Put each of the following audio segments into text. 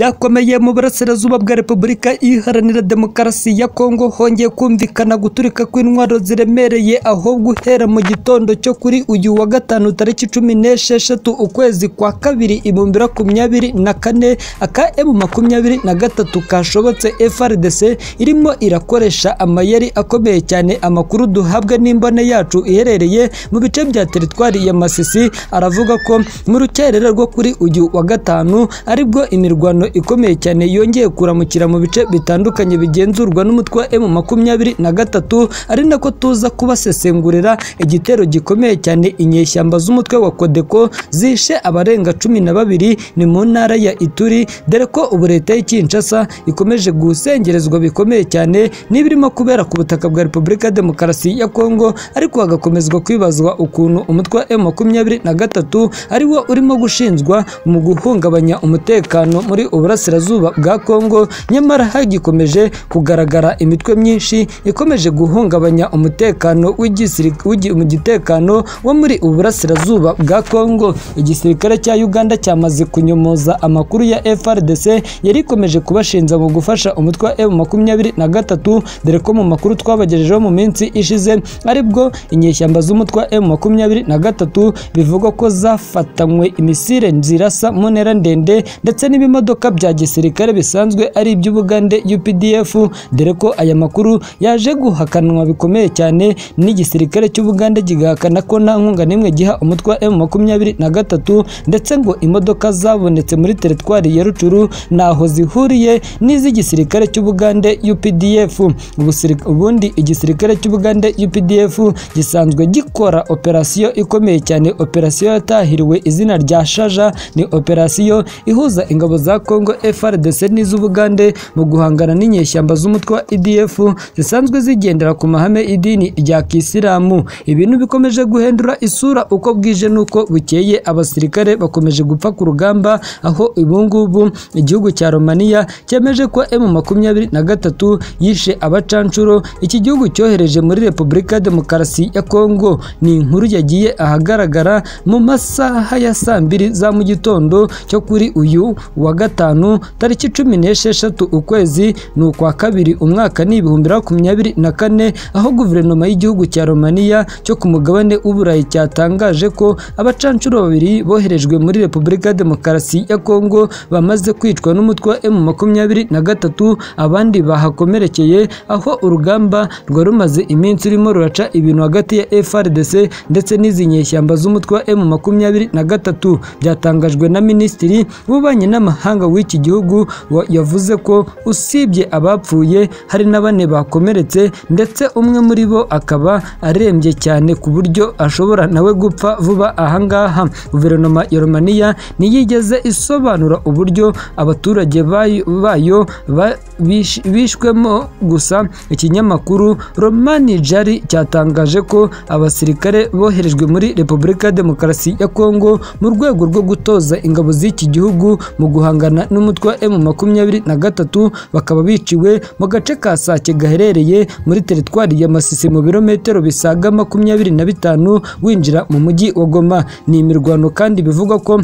byakomeye mu burasirazuba bwa repubulika iharanira demokarasi ya kongo hongeye kumvikana guturika kw'intwaro ziremereye aho guhera mu gitondo cyo kuri uyu wa gatanu tariki cumi n'esheshatu ukwezi kwa kabiri ibihumbi makumyabiri na kane aka emu makumyabiri na gatatu kashobotse frdc irimo irakoresha amayeri akomeye cyane amakuru duhabwa n'imbone yacu iherereye mu bice bya teritwari ya masisi aravuga ko mu rukerera rwo kuri uyu wa gatanu aribwo imirwano ikomeye cyane yongeye kuramukira mu bice bitandukanye bigenzurwa n'umutwe wa emu makumyabiri na gatatu ari nako tuza kubasesengurira igitero gikomeye cyane inyeshyamba z'umutwe wa kodeko zishe abarenga cumi na babiri ni mu ntara ya ituri dore ko ubu leta y'i Kinshasa ikomeje gusengerezwa bikomeye cyane n'ibirimo kubera ku butaka bwa repubulika ya demokarasi ya kongo ariko hagakomezwa kwibazwa ukuntu umutwe wa emu makumyabiri na gatatu ari wo urimo gushinzwa mu guhungabanya umutekano muri uburasirazuba bwa kongo nyamara hagikomeje kugaragara imitwe myinshi ikomeje guhungabanya umutekano w'igisiri- w'igi- mu gitekano wo muri ubu burasirazuba bwa kongo igisirikare cya uganda cyamaze kunyomoza amakuru ya frdc yari ikomeje kubashinja mu gufasha umutwe wa emu makumyabiri na gatatu dore ko mu makuru twabagejejeho mu minsi ishize aribwo inyeshyamba z'umutwe wa emu makumyabiri na gatatu bivugwa ko zafatanywe imisire zirasa mu ntera ndende ndetse n'ibimodoka bya gisirikare bisanzwe ari iby'ubugande updf dore ko aya makuru yaje guhakanwa bikomeye cyane n'igisirikare cy'ubugande gihakana ko nta nkunga n'imwe giha umutwe wa emu makumyabiri na gatatu ndetse ngo imodoka zabonetse muri teritwari ya rucuru ntaho zihuriye n'iz'igisirikare cy'ubugande updf Ubusiri- ubundi igisirikare cy'ubugande updf gisanzwe gikora operasiyo ikomeye cyane operasiyo yatahiriwe izina rya shaja ni operasiyo ihuza ingabo za congo frdc n'iz'ubugande mu guhangana n'inyeshyamba z'umutwe wa idf zisanzwe zigendera ku mahame idini rya kisilamu ibintu bikomeje guhindura isura uko bwije n'uko bukeye abasirikare bakomeje gupfa ku rugamba aho ubu ngubu igihugu cya romaniya cyemeje ko emu makumyabiri na gatatu yishe abacanshuro iki gihugu cyohereje muri repubulika ya demokarasi ya kongo ni inkuru yagiye ahagaragara mu masaha ya saa mbiri za mu gitondo cyo kuri uyu wa gatanu tariki cumi n'esheshatu ukwezi ni ukwa kabiri umwaka ni ibihumbi makumyabiri na kane aho guverinoma y'igihugu cya romaniya cyo ku mugabane w'uburayi cyatangaje ko abacanshuro babiri boherejwe muri repubulika ya demokarasi ya kongo bamaze kwicwa n'umutwe wa emu makumyabiri na gatatu abandi bahakomerekeye aho urugamba rwari rumaze iminsi rurimo ruraca ibintu hagati ya frdc ndetse n'izi nyeshyamba z'umutwe wa emu makumyabiri na gatatu byatangajwe na minisitiri w'ububanyi n'amahanga w'iki gihugu wa- yavuze ko usibye abapfuye hari na bane bakomeretse ndetse umwe muri bo akaba arembye cyane ku buryo ashobora nawe gupfa vuba ahangaha guverinoma ya romaniya ntiyigeze isobanura uburyo abaturage bayo- bayo ba- bish- bishwemo gusa ikinyamakuru romani jari cyatangaje ko abasirikare boherejwe muri repubulika ya demokarasi ya kongo mu rwego rwo gutoza ingabo z'iki gihugu mu guhangana n'umutwe wa emu makumyabiri na gatatu bakaba biciwe mu gace ka sake gaherereye muri teritwari ya masisi mu birometero bisaga makumyabiri na bitanu winjira mu mujyi wa goma ni imirwano kandi bivugwa ko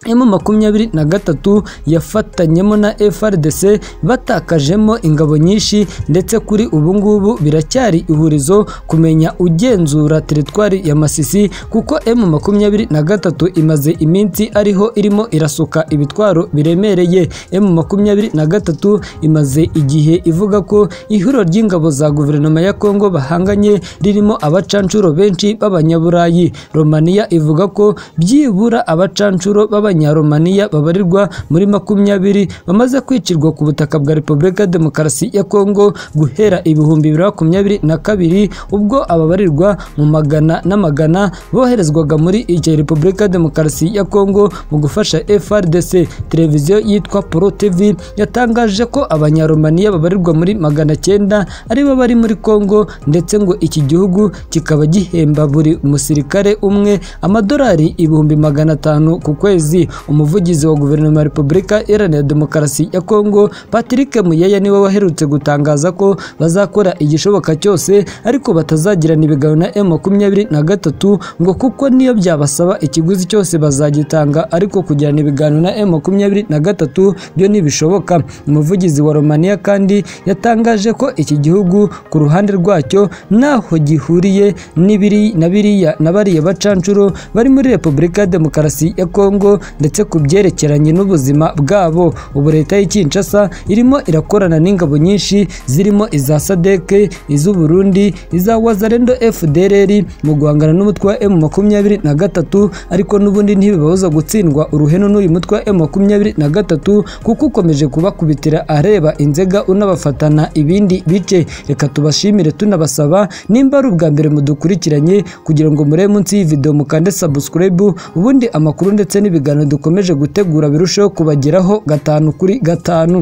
emu makumyabiri na gatatu yafatanyemo na frdc batakajemo ingabo nyinshi ndetse kuri ubu ngubu biracyari ihurizo kumenya ugenzura teritwari ya masisi kuko emu makumyabiri na gatatu imaze iminsi ariho irimo irasuka ibitwaro biremereye emu makumyabiri na gatatu imaze igihe ivuga ko ihuriro ry'ingabo za guverinoma ya kongo bahanganye ririmo abacanshuro benshi b'abanyaburayi romaniya ivuga ko byibura abacanshuro b'abanyaromaniya babarirwa muri makumyabiri bamaze kwicirwa ku butaka bwa repubulika ya demokarasi ya kongo guhera ibihumbi bibiri na makumyabiri na kabiri ubwo ababarirwa mu magana n'amagana boherezwaga muri iyo repubulika ya demokarasi ya kongo mu gufasha frdc televiziyo yitwa pro tv yatangaje ko abanyaromaniya babarirwa muri magana cyenda aribo bari muri kongo ndetse ngo iki gihugu kikaba gihemba buri musirikare umwe amadolari ibihumbi magana atanu ku kwezi Burundi umuvugizi wa guverinoma ya Repubulika Iharanira Demokarasi ya Kongo Patrick Muyaya niwe waherutse gutangaza ko bazakora igishoboka cyose ariko batazagirana ibiganiro na M makumyabiri na gatatu ngo kuko niyo byabasaba ikiguzi cyose bazagitanga ariko kugirana ibiganiro na M makumyabiri na gatatu byo ntibishoboka umuvugizi wa Romania kandi yatangaje ko iki gihugu ku ruhande rwacyo ntaho gihuriye n'ibiri na biriya na bariya bacanshuro bari muri Repubulika ya Demokarasi ya Kongo ndetse ku byerekeranye n'ubuzima bwabo ubu leta y'i Kinshasa irimo irakorana n'ingabo nyinshi zirimo iza SADC iz'u Burundi iza Wazalendo FDLR mu guhangana n'umutwe wa M makumyabiri na gatatu ariko n'ubundi ntibibabuza gutsindwa uruhenu n'uyu mutwe wa M makumyabiri na gatatu kuko ukomeje kubakubitira areba inzega unabafatana ibindi bice reka tubashimire tunabasaba nimba ari ubwa mbere mudukurikiranye kugira ngo murebe munsi y'iyi video mukande subscribe ubundi amakuru ndetse n'ibiganiro dukomeje gutegura birusheho kubageraho gatanu kuri gatanu